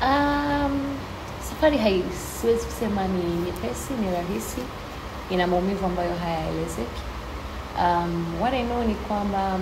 Um, safari hai siwezi kusema ni nyepesi, ni rahisi, ina maumivu ambayo hayaelezeki. Um, what I know ni kwamba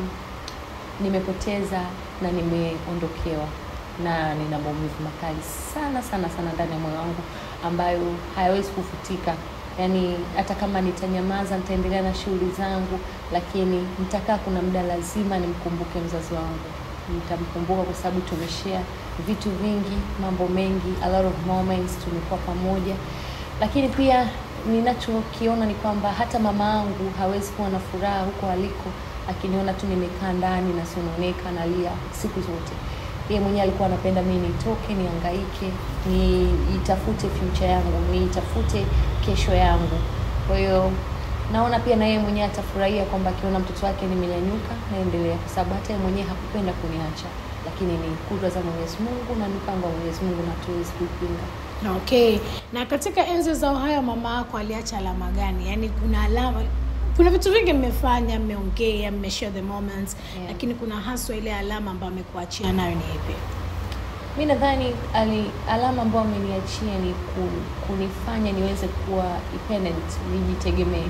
nimepoteza na nimeondokewa na nina maumivu makali sana sana sana ndani ya moyo wangu ambayo hayawezi kufutika. Yaani hata kama nitanyamaza, nitaendelea na shughuli zangu, lakini nitakaa, kuna muda lazima nimkumbuke mzazi wangu. Nitamkumbuka kwa sababu tumeshare vitu vingi, mambo mengi, a lot of moments, tumekuwa pamoja, lakini pia ninachokiona ni kwamba hata mama yangu hawezi kuwa na furaha huko aliko akiniona tu nimekaa ndani nasononeka nalia siku zote. Yeye mwenyewe alikuwa anapenda mimi nitoke, nihangaike, niitafute future yangu, niitafute kesho yangu. Kwa hiyo naona pia na yeye mwenyewe atafurahia kwamba akiona mtoto wake nimenyanyuka, naendelea, kwa sababu hata yeye mwenyewe hakupenda kuniacha, lakini ni kudra za Mwenyezi Mungu na mipango ya Mwenyezi Mungu na hatuwezi kuipinga. Okay. Na katika enzi za uhai mama yako aliacha alama gani? Yaani kuna alama kuna vitu vingi mmefanya, mmeongea, mmeshare the moments, Yeah. lakini kuna haswa ile alama ambayo amekuachia nayo ni ipi? Mi nadhani ali alama ambayo ameniachia ni ku, kunifanya niweze kuwa independent, nijitegemee.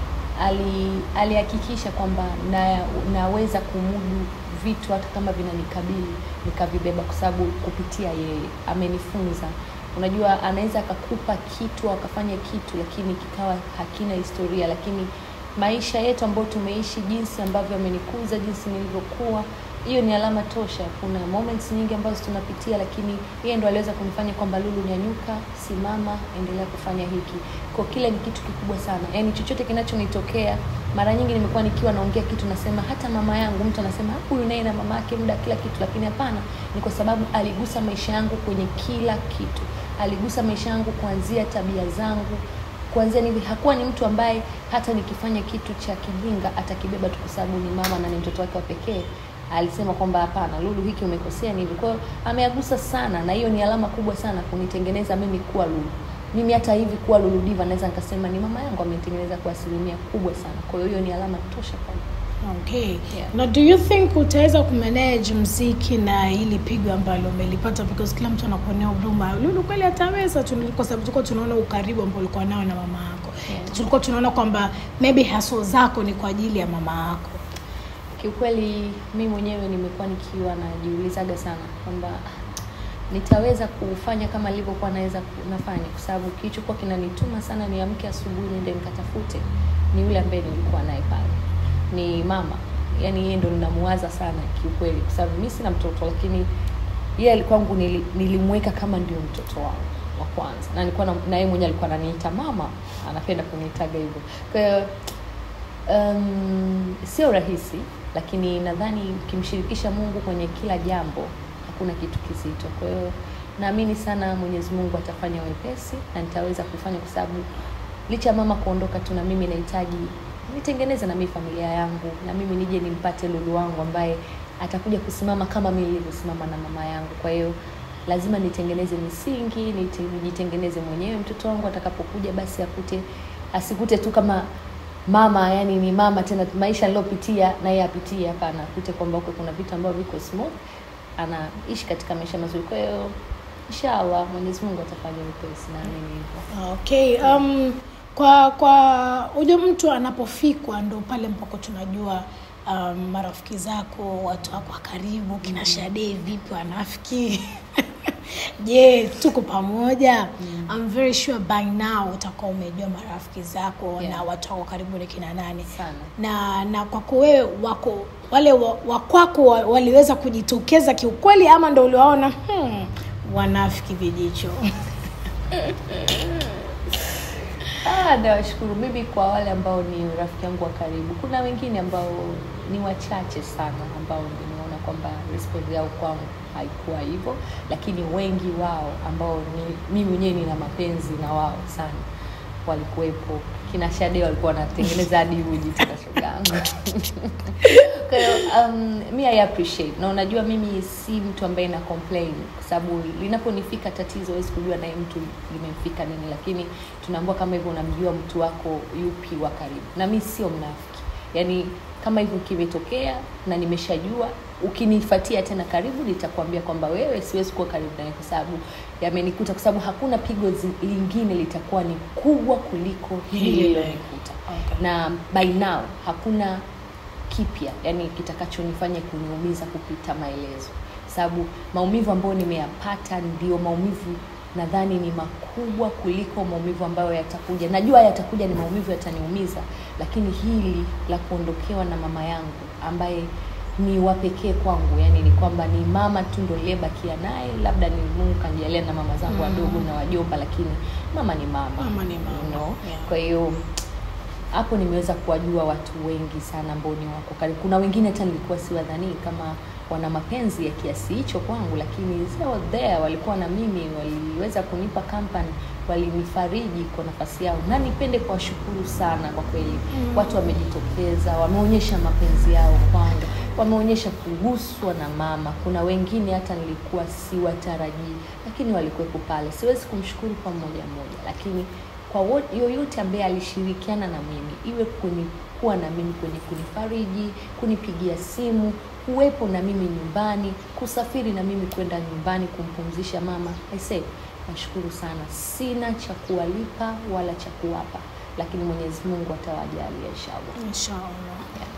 Ali alihakikisha kwamba na, naweza kumudu vitu hata kama vinanikabili nikavibeba, kwa sababu kupitia yeye amenifunza. Unajua, anaweza akakupa kitu akafanya kitu, lakini kikawa hakina historia, lakini maisha yetu ambayo tumeishi, jinsi ambavyo amenikuza, jinsi nilivyokuwa hiyo ni alama tosha. Kuna moments nyingi ambazo tunapitia, lakini yeye ndo aliweza kunifanya kwamba Lulu, nyanyuka, simama, endelea kufanya hiki. Kwa kile ni kitu kikubwa sana, yaani chochote kinachonitokea. Mara nyingi nimekuwa nikiwa naongea kitu nasema, hata mama yangu, mtu anasema "Ah, huyu naye na mama yake muda kila kitu, lakini hapana, ni kwa sababu aligusa maisha yangu kwenye kila kitu, aligusa maisha yangu kuanzia tabia zangu kuanzia nivi hakuwa ni mtu ambaye hata nikifanya kitu cha kijinga atakibeba tu kwa sababu ni mama na ni mtoto wake wa pekee. Alisema kwamba hapana, Lulu, hiki umekosea ni hivi. Kwa hiyo ameagusa sana, na hiyo ni alama kubwa sana kunitengeneza mimi kuwa Lulu. Mimi hata hivi kuwa Lulu Diva naweza nikasema ni mama yangu amenitengeneza kwa asilimia kubwa sana. Kwa hiyo hiyo ni alama tosha kwangu. Okay. Yeah. Na do you think utaweza kumanage mziki na hili pigo ambalo umelipata because kila mtu anakuonea huruma. Lulu kweli ataweza tu kwa sababu tulikuwa tunaona ukaribu ambao ulikuwa nao na mama yako. Yeah. Tulikuwa tunaona kwamba maybe haso zako ni kwa ajili ya mama yako. Kiukweli mi mwenyewe nimekuwa nikiwa najiulizaga sana kwamba ah, nitaweza kufanya kama nilivyokuwa naweza ku- nafanya, kwa sababu kilichokuwa kinanituma sana niamke asubuhi niende nikatafute ni yule ambaye nilikuwa naye pale, ni mama. Yani yeye ndo ninamuwaza sana kiukweli, kwa sababu mi sina mtoto, lakini yeye alikuwa kwangu nili, nilimweka kama ndio mtoto wangu wa kwanza, na nilikuwa na na yeye mwenyewe alikuwa ananiita mama, anapenda kuniitaga hivyo. Kwa hiyo um, sio rahisi, lakini nadhani ukimshirikisha Mungu kwenye kila jambo hakuna kitu kizito. Kwa hiyo naamini sana Mwenyezi Mungu atafanya wepesi na nitaweza kufanya, kwa sababu licha ya mama kuondoka tu, na mimi nahitaji nitengeneze na mimi familia yangu, na mimi nije nimpate Lulu wangu ambaye atakuja kusimama kama mimi nilivyosimama na mama yangu. Kwa hiyo lazima nitengeneze misingi, nite- nijitengeneze mwenyewe. Mtoto wangu atakapokuja, basi akute asikute tu kama mama, yani ni mama tena, maisha aliyopitia na yeye apitie. Hapana, akute kwamba huko kuna vitu ambavyo viko smooth, anaishi katika maisha mazuri. Kwa hiyo inshallah Mwenyezi Mungu atafanya wepesi, naamini hivyo. Okay. Um, kwa kwa huyo mtu anapofikwa ndo pale mpaka tunajua um, marafiki zako watu wako wa karibu kina Shade vipi wanafiki je tuko pamoja I'm very sure by now utakuwa umejua marafiki zako Yeah. na watu wako karibu ni kina nani Sana. na na kwako wewe wako wale wa- wakwako wa, waliweza kujitokeza kiukweli ama ndo uliwaona hmm, wanafiki vijicho Ah, nawashukuru mimi kwa wale ambao ni rafiki yangu wa karibu. Kuna wengine ambao ni wachache sana ambao nimeona kwamba respect yao kwangu haikuwa hivyo, lakini wengi wao ambao ni mimi mwenyewe nina mapenzi na wao sana walikuwepo. Kina Shade walikuwa wanatengeneza hadi uji tena shogangu. Kwa hiyo um, mi I appreciate na unajua mimi si mtu ambaye na complain kwa sababu linaponifika tatizo huwezi kujua naye mtu limemfika nini, lakini tunaambua kama hivyo unamjua mtu wako yupi wa karibu, na mi sio mnafiki. Yani kama hivyo kimetokea na nimeshajua ukinifuatia tena karibu nitakwambia kwamba wewe siwezi kuwa karibu nawe kwa sababu yamenikuta kwa sababu hakuna pigo zi- lingine litakuwa ni kubwa kuliko hili Hili. lililonikuta Okay. na by now hakuna kipya yani kitakachonifanya kuniumiza kupita maelezo sababu maumivu ambayo nimeyapata ndio maumivu nadhani ni makubwa kuliko maumivu ambayo yatakuja najua yatakuja ni maumivu yataniumiza lakini hili la kuondokewa na mama yangu ambaye ni wa pekee kwangu yani ni kwamba ni mama tu ndo niliyebakia naye labda ni mungu kanjalia na mama zangu Mm. wadogo na wajomba lakini mama ni mama, Mama ni mama, you know? yeah. kwa hiyo hapo nimeweza kuwajua watu wengi sana ambao ni wako karibu. Kuna wengine hata nilikuwa siwadhanii kama wana mapenzi ya kiasi hicho kwangu, lakini they were there, walikuwa na mimi, waliweza kunipa company, walinifariji kwa nafasi yao, na nipende kuwashukuru sana kwa kweli. Mm. Watu wamejitokeza, wameonyesha mapenzi yao kwangu, wameonyesha kuguswa na mama. Kuna wengine hata nilikuwa siwatarajii, lakini walikuwepo pale. Siwezi kumshukuru kwa mmoja mmoja, lakini kwa wo- yoyote ambaye alishirikiana na mimi iwe kuni kuwa na mimi kwenye kunifariji kunipigia simu kuwepo na mimi nyumbani kusafiri na mimi kwenda nyumbani kumpumzisha mama I say nashukuru sana sina cha kuwalipa wala cha kuwapa lakini mwenyezi mungu atawajalia inshallah inshallah